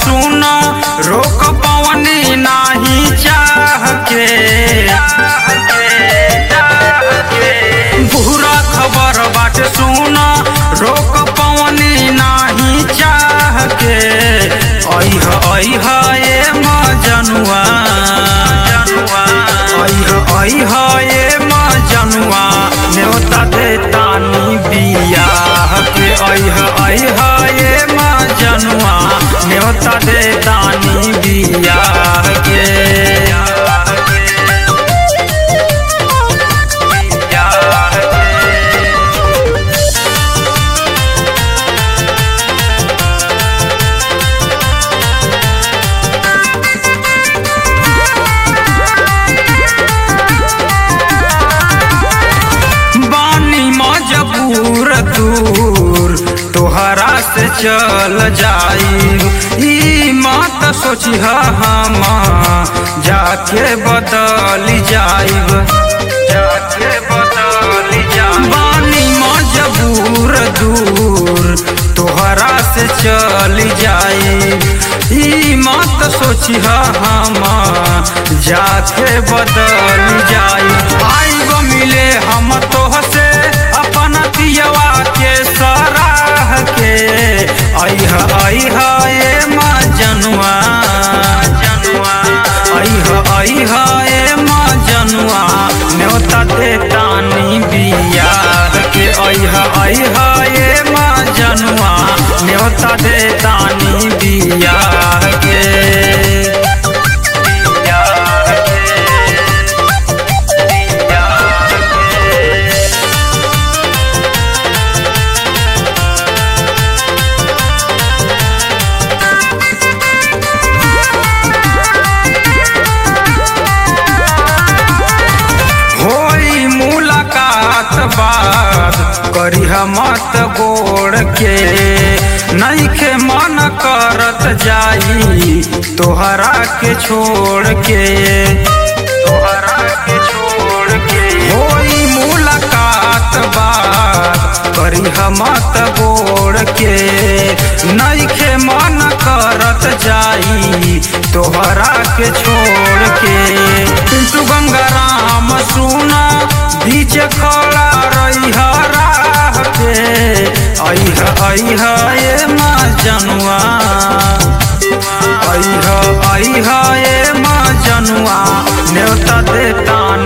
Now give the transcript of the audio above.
सुन रोक पवनी नाही चाह के बुरा खबर बाट सुन रोक पवनी नाही चाह के ऐह ऐह ए मजनुआ ऐह ऐह ए मजनुआ न्योता दे तानी बियाह के ऐह ऐह ए मजनुआ न्योता दे तानी बियाह के बानी मजबूर दूर तोहरा से चल जाई ई मत सोची हम जाके बदल जाइब जाके बदल जाइब बानी मजबूर दूर तोहरा से चल जाई ई मत सोची हम जाके बदल जाई आइब मिले हम तोहसे अपन पियवा के सराह के ऐह ऐह ए मजनुआ ऐह ऐह ए मजनुआ न्योता दे तानी बियाह के ऐह ऐह ए मजनुआ न्योता दे तानी बियाह के बियाह के बियाह के होई मुलाकात बात करी मत गोड़ के नईखे मन करत जाई तोहरा के छोड़ के तोहरा के छोड़ के होई मुलाकात बात करी मत गोड़ के नईखे मन करत जाई तोहरा के छोड़ के पिंटू गंगाराम सुना बीच खड़ा रही राह के ऐह ऐह ए मजनुआ ऐह ऐह ए मजनुआ न्योता दे तान